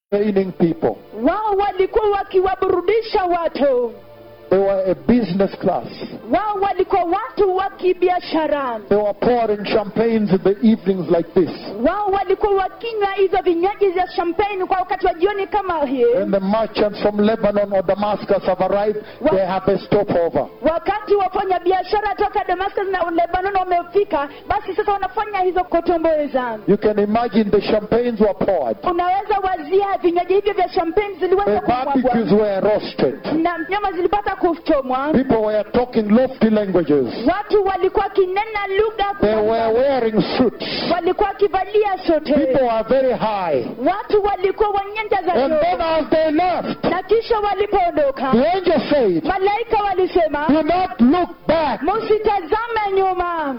entertaining people. wao walikuwa wakiwaburudisha watu They were a business class. wao walikuwa watu wa kibiashara They were pouring champagnes in the evenings like this. wao walikuwa wakinywa hizo vinywaji vya champagne kwa wakati wa jioni kama hii When the merchants from Lebanon or Damascus have arrived, they have a stopover. wakati wafanya biashara toka damascus na lebanon wamefika basi sasa wanafanya hizo kotomboeza You can imagine the champagnes were poured. unaweza wazia vinywaji hivyo vya champagne The ziliweza barbecues kumwagwa were roasted. na nyama zilipata kuchomwa People were talking lofty languages. watu walikuwa wakinena lugha They were kubwa. wearing suits. walikuwa wakivalia sote People were very high. watu walikuwa wanyanja za And then juu as they left, na kisha walipoondoka the angel said, malaika walisema Do not look back. msitazame nyuma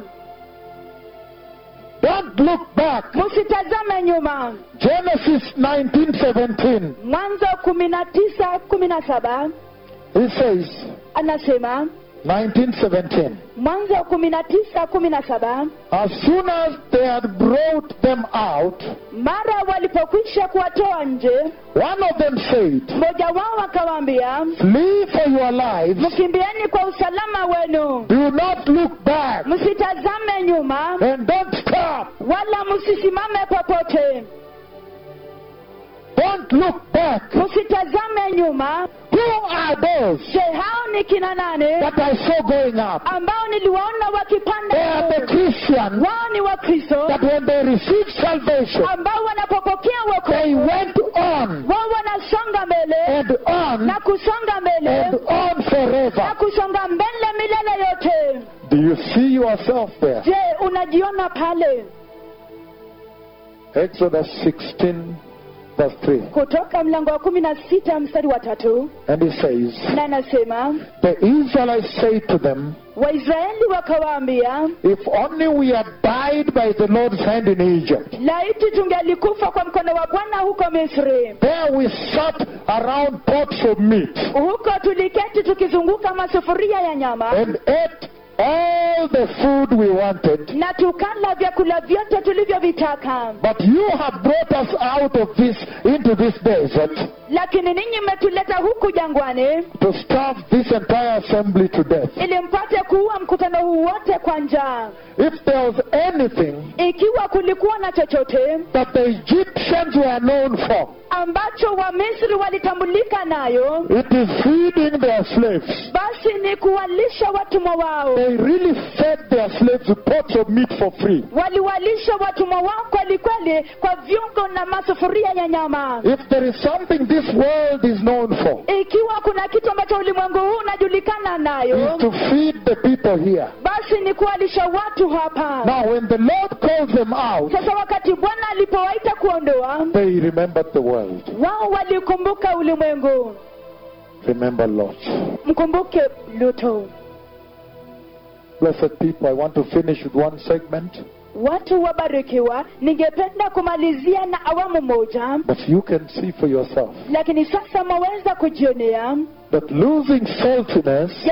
Don't look back. msitazame nyuma Genesis 19:17. mwanzo kumi na tisa kumi na saba It says, anasema 19:17. mwanzo kumi na tisa kumi na saba As soon as they had brought them out, mara walipokwisha kuwatoa nje one of them said, mmoja wao akawaambia Flee for your lives. mkimbieni kwa usalama wenu Do not look back. msitazame nyuma And don't stop. wala msisimame popote Don't look back. msitazame nyuma Who are those je hao ni kina nane that I saw going up? ambao niliwaona They wakipanda are the juu? Christians wao ni wakristo that when they received salvation, ambao wanapopokea they wokovu went on wao wanasonga mbele and on na kusonga mbele and on na forever. kusonga mbele milele yote Do you see yourself there? je unajiona pale Exodus 16, verse 3. kutoka mlango wa kumi na sita mstari wa tatu And it says, na anasema The Israelites say to them, waisraeli wakawaambia If only we had died by the Lord's hand in Egypt. laiti tungelikufa kwa mkono wa bwana huko misri There we sat around pots of meat huko tuliketi tukizunguka masufuria ya nyama and ate all the food we wanted. na tukala vyakula vyote tulivyovitaka But you have brought us out of this into this desert lakini ninyi mmetuleta huku jangwani to starve this entire assembly to death. ili mpate kuua mkutano huu wote kwa njaa If there was anything ikiwa kulikuwa na chochote that the Egyptians were known for, ambacho wamisri walitambulika nayo it is feeding their slaves. basi ni kuwalisha watumwa wao They really fed their slaves with pots of meat for free. waliwalisha watumwa wao kwelikweli kwa viungo na masufuria ya nyama If there is something this world is known for, ikiwa kuna kitu ambacho ulimwengu huu unajulikana is nayo to feed the people here. basi ni kuwalisha watu hapa Now, when the Lord calls them out, sasa wakati bwana alipowaita kuondoa they remembered the world. wao walikumbuka ulimwengu Remember Lot. mkumbuke luto Blessed people, I want to finish with one segment, watu wabarikiwa ningependa kumalizia na awamu moja but you can see for yourself lakini sasa mwaweza kujionea that losing saltiness